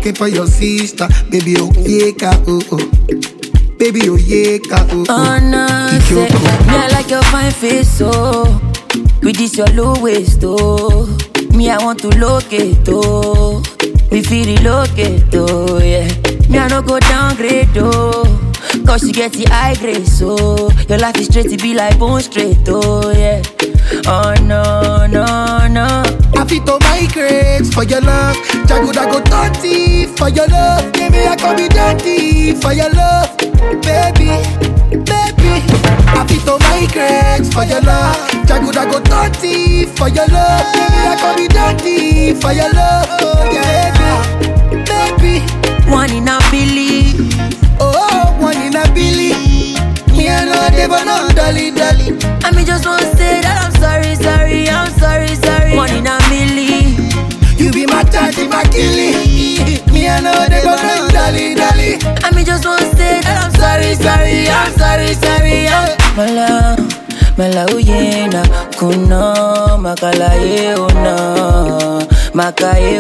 looking for your sister. Baby, oh, yeah, oh, oh. Baby, oh, yeah, oh, oh. Oh no, say, Ichoko. me I like your fine face, so with this your low waist, oh. Me I want to locate, oh. We feel relocate, oh yeah. Me I no go downgrade, oh. Cause you get the high grade, so your life is straight to be like bone straight, oh yeah. Oh no, no, no. I fit to migrate for your love. Jagoda go dirty for your love. Baby, I can be dirty for your love. Baby, baby. I fit to migrate for your love. Jagoda go dirty for your love. Baby, I can be dirty for your love. Oh, yeah, baby, baby. One in a billion. Oh, one in a billy. Me and no devil, no dolly, dolly. I mean, just want to say that I'm sorry, sorry, I'm sorry, sorry. One in a million. You be my daddy, my killie. Me and no devil, no dolly, dolly. I mean, just want to say that I'm sorry, sorry, I'm sorry, sorry. I'm Mala, mala uyena, kuno, makala ye una, makaye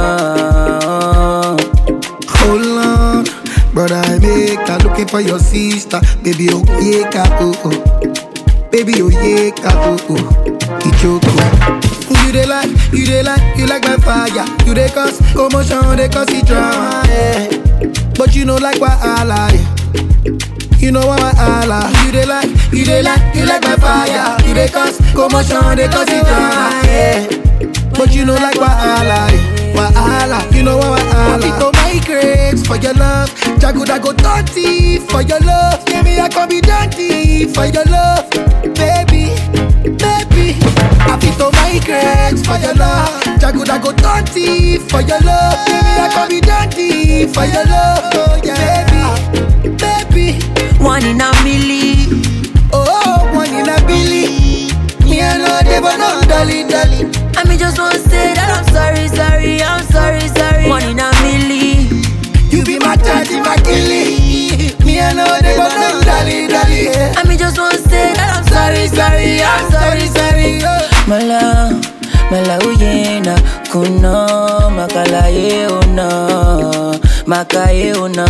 una. Hold on, brother, I make her looking for your sister. Baby, oh, yeah, oh, oh. Baby, oh, yeah, oh, oh. Ichoko. You dey like, you dey like, you like my fire. You dey cause commotion, they cause it drama, yeah. But you know like wahala, yeah. You know what wahala. You dey like, you dey like, you like my fire. You dey cause commotion, they cause it drama, yeah. But you know like wahala, yeah. Wahala, you know what wahala. I to migrate for your love. Jagoda go dirty for your love. Yeah, me I can be dirty for your love, baby, baby. I fit to migrate for your love. Jagoda go dirty for your love. Yeah, me I can be dirty for your love, oh, yeah, baby, baby. One in a million. Oh, one in a billy. Me and no devil, no dolly, dolly. I mean, just want to say that I'm sorry, sorry, I'm sorry, sorry. One in a million. You be my daddy, my killie. Me and no devil, no dolly, dolly. I mean, just want to say that I'm sorry, sorry, I'm sorry, sorry. Mala, mala uyena, kuno, makala ye una, makaye una.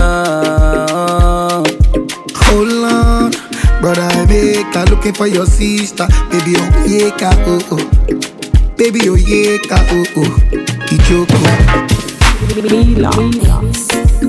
Hold on, brother, I make her looking for your sister. Baby, oh, yeah, oh, oh. Baby, oh, yeah, oh, oh. Ichoko. Mila.